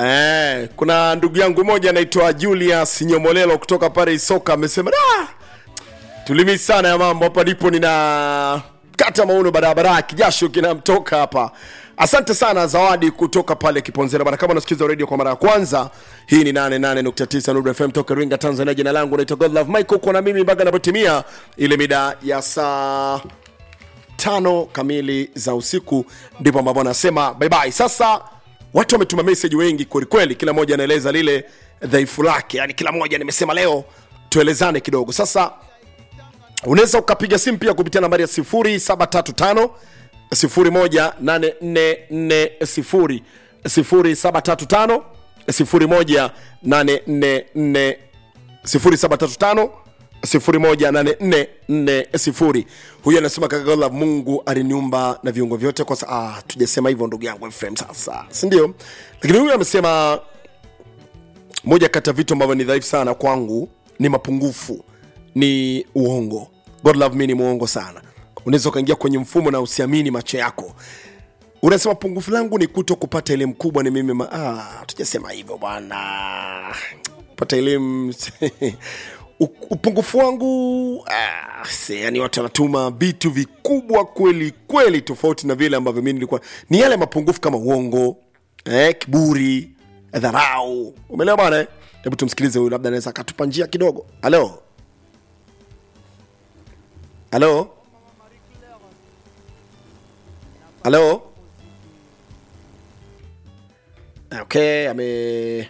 Eh, kuna ndugu yangu moja anaitwa Julius Nyomolelo kutoka pale Isoka amesema da tulimi sana ya mambo hapa ndipo nina kata mauno barabara kijasho kinamtoka hapa asante sana zawadi kutoka pale kiponzera bana kama unasikiza radio kwa mara ya kwanza hii ni 88.9 Nuru FM toka Ringa Tanzania jina langu naitwa Godlove Michael kwa na mimi mpaka inapotimia ile mida ya saa tano kamili za usiku ndipo ambapo anasema bye bye sasa watu wametuma message wengi kwelikweli kila mmoja anaeleza lile dhaifu lake yani kila mmoja nimesema leo tuelezane kidogo sasa unaweza ukapiga simu pia kupitia nambari ya 0735 18440 0735 18440 0735 18440 huyu anasema kakagola mungu aliniumba na viungo vyote kwa sa ah, tujasema hivyo ndugu yangu fm sasa sindio lakini huyu amesema moja kati ya vitu ambavyo ni dhaifu sana kwangu ni mapungufu ni uongo god love me ni muongo sana unaweza ukaingia kwenye mfumo na usiamini macho yako unasema pungufu langu ni kuto kupata elimu kubwa ni mimi ma... ah, tujasema hivyo bwana pata elimu U- upungufu wangu ah, se, yani watu wanatuma vitu vikubwa kweli kweli tofauti na vile ambavyo mi nilikuwa ni yale mapungufu kama uongo eh, kiburi dharau umeelewa bwana eh? hebu tumsikilize huyu labda anaweza akatupa njia kidogo halo halo halo okay ame